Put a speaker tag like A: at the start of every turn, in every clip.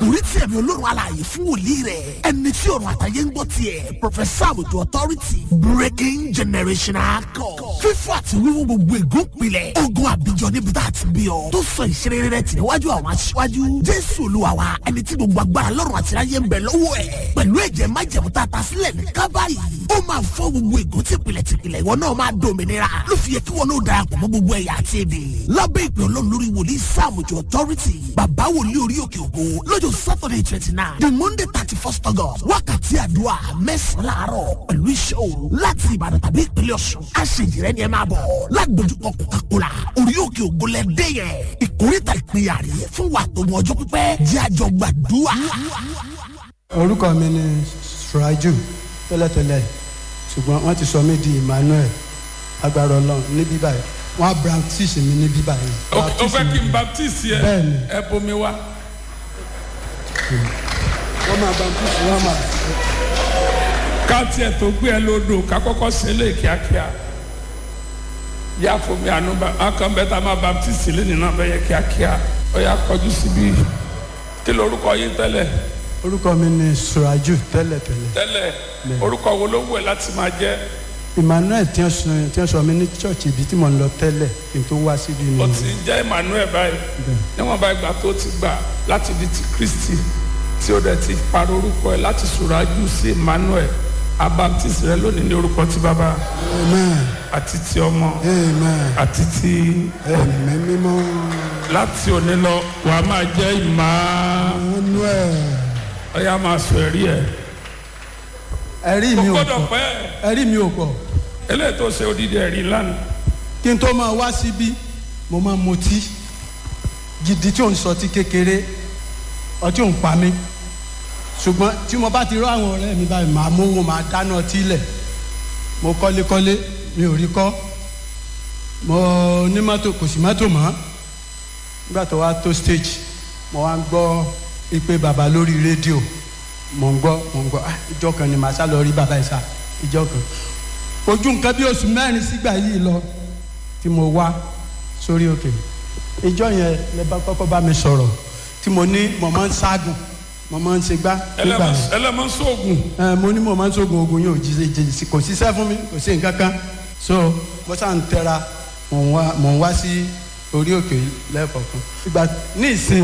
A: àkòrí tí ẹ̀mí olórun alààyè fún wòlíì rẹ̀ ẹni tí ọ̀run àtàyè ń gbọ́ tiẹ̀ professor àbùtù authority breaking generational code fífọ́ àti wíwú gbogbo ègún pilẹ̀ ogun àbíjọ níbi tá a ti bí ọ tó sọ ìṣeré rẹ tì níwájú àwọn aṣíwájú jésù olúwa wa ẹni tí gbogbo agbára lọ́run àti ayé ń bẹ lọ́wọ́ ẹ̀ pẹ̀lú ẹ̀jẹ̀ májẹ̀mú tá a ta sílẹ̀ ní kábàáyì ó máa fọ́ gbogbo ègún tìpìlẹ̀ tìpìlẹ̀ ìwọ náà máa dòmìnira ló fi yẹ kí wọn náà darapọ̀ mọ́ gbogbo ẹ̀yà àti èdè lábẹ́ ìpè ọlọ́run lórí wòlíì sáàmùjọ authority bàbá wòlíì orí òkè ògo lọ́jọ́ saturday twenty nine the monday thirty first august wákàtí àdúrà mẹ́sàn-án láàárọ̀ pẹ̀lú iṣẹ́ òru láti ìbàdàn tàbí ìpínlẹ̀ ọ̀ṣun aṣèjìrẹ́ ni ẹ máa bọ̀ ládojúkọ kòkàkòrà orí òkè ògo lẹ dé yẹn ìkórìtà ìpínyà rè fún wa tó mọ ọjọ́ pípẹ́ jẹ́ àjọ gbàdúrà.
B: orúkọ mi ni suraju tẹ́lẹ̀tẹ́lẹ̀ ṣùgbọ́n wọ́n ti sọ mí di emmanuel agbára ọlọ́run ní bíbá yìí wọ́n á baptist mi ní bíbá yìí.
C: o fẹ́ kí n baptiste yẹ
B: Bẹ́ẹ̀ni.
C: ẹ bomi wá.
B: wọ́n máa baptist wọ́n máa.
C: ká tiẹ̀ tó gbé ẹ lódò ká kọ́kọ́ ṣe lé kíákíá yá fomi àánú bá akàn bẹ́ẹ̀ tá a máa baptiste lé nínú abẹ́yẹ kíákíá ó yà kọjú síbí kí lorúkọ yín tẹ́lẹ̀
B: orúkọ mi ni suraju tẹ́lẹ̀tẹ́lẹ̀
C: tẹ́lẹ̀ orúkọ wo ló wù ẹ́ láti máa jẹ́
B: emmanuel tí wọ́n sọ tí wọ́n sọ mí ní church ibi tí mò ń lọ tẹ́lẹ̀ kí n tó wá síbi
C: ó
B: ni.
C: ti ń jẹ́ emmanuel báyìí níwọ̀n bá ìgbà tó ti gbà láti di ti kristi tí ó dẹ̀ ti parọ́ orúkọ ẹ̀ láti sùrájú sí emmanuel abaptist rẹ lónìí ní orúkọ ti bàbá
B: amen
C: àti ti ọmọ
B: amen
C: àti ti
B: ẹ̀mí mímọ́
C: láti òní lọ wà á máa jẹ́ ìmá
B: emmanuel
C: ọ̀yà máa sọ ẹ̀rí ẹ̀
B: ẹ̀rí
C: kò
B: mi ò
C: gbọ́dọ̀
B: pọ̀
C: pẹ́
B: ẹ̀rí mi ò pọ̀
C: eléyìí tó ṣe odidi ẹ̀rí lánàá
B: kí n tó máa wá síbí mo máa mutí gidi tí ò ń sọtí kékeré ọtí ò ń pa mí ṣùgbọ́n tí mo bá ti rọ àwọn ọ̀rẹ́ mi báyìí màá mówó màá dáná ọtí lẹ̀ mo kọ́lékọ́lé mi ò rí kọ́ mo ní mọ́tò kò sí mọ́tò mọ́ nígbà tó wá tó stage mo wá ń gbọ́ ìpè bàbá lórí rédíò mo ń gbọ́ mo ń gbọ́ ah ìjọ kan ni màá sá lọ rí bàbá ìsà ìjọ kan ojú nǹkan bí oṣù mẹ́rin sígbà yìí lọ tí mo wá sórí òkè ìjọ yẹn lè bá kọ́kọ́ bá mi sọ̀rọ̀ tí mo ní mo máa ń ságùn mo máa ń ṣègbà nígbà yẹn
C: ẹlẹ́mọ̀ sóògùn
B: ẹ mo ní mo máa ń sógun ogun yóò jí jí jí kò síṣẹ́ fún mi kò sí nǹkan kan so mo sá ń tẹra mò ń wá mò ń wá sí orí òkè lẹ́ẹ̀kọ̀ọ̀kan ìgbà ní ìsìn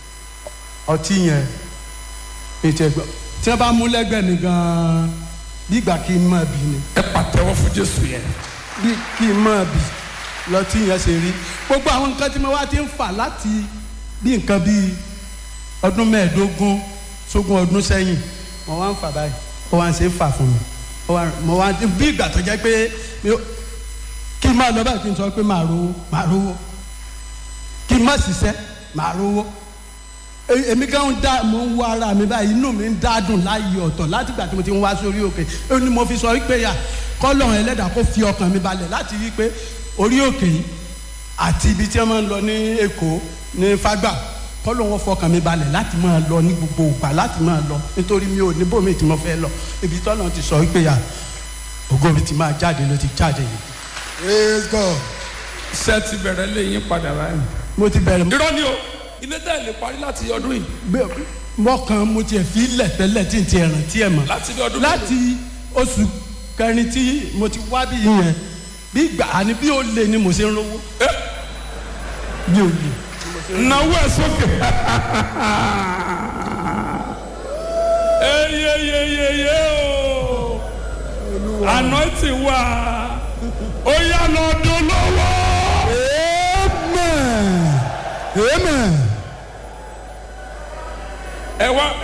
B: ọtí yẹn ètò ẹgbẹ́ tí wọ́n bá mú lẹ́gbẹ̀ẹ́ mi gan-an bí ìgbà kí n máa bì ni
C: ẹ pàtẹ́wọ́ fún jésù yẹn
B: bí kí n máa bì lọtí yẹn ṣe rí gbogbo àwọn nǹkan tí mo wá ti ń fà láti bí nǹkan bíi ọdún mẹ́ẹ̀ẹ́dógún sógún ọdún sẹ́yìn mo wá ń fà báyìí ó wá ń ṣe é fà fún mi ó wá mo wá bí ìgbà tó jẹ́ pé mi ò- kí n máa lọ báyìí kí n sọ pé màá rówó màá rówó kí n má ṣiṣẹ́ màá rówó E- èmi kan ń dá mo ń wo ara mi báyìí inú mi ń dádùn láàyè ọ̀tọ̀ láti ìgbà tí mo ti ń wá sórí òkè ó ní mo fi sọ wípé yà kọ́lọ̀ ẹlẹ́dàá kó fi ọkàn mi balẹ̀ láti rí i pé orí òkè yìí àti ibi tí wọ́n máa ń lọ ní èkó ní fágbà kọ́lọ̀ wọn fọkàn mi balẹ̀ láti máa lọ ní gbogbo ìgbà láti máa lọ nítorí mi ò ní bòmí tí mo fẹ́ lọ ibi tọ́lọ̀ ti sọ wípé yà ògo mi ti máa jáde ló ti jáde yìí. praise god.
C: iṣẹ́ ti bẹ̀rẹ̀ lé yín padà báyìí.
B: mo ti bẹ̀rẹ̀
C: irọ́ ni o ilé tẹ́ ẹ lè parí láti ọdún yìí
B: bẹ́ẹ̀ mọ́kàn mo tiẹ̀ fi lẹ̀ tẹ́lẹ̀ tí n ti ẹ̀ràn tí ẹ̀ mọ̀.
C: láti bí ọdún
B: láti oṣù kẹrin tí mo ti wá bí yẹn bí gbà á ní bí ó lè ni mo ṣe ń rówó bí ó lè.
C: náwó ẹ sókè. eyeyeyeye o anointing wà ó yá lọ dún lọ́wọ́.
B: amen amen.
C: ẹ wá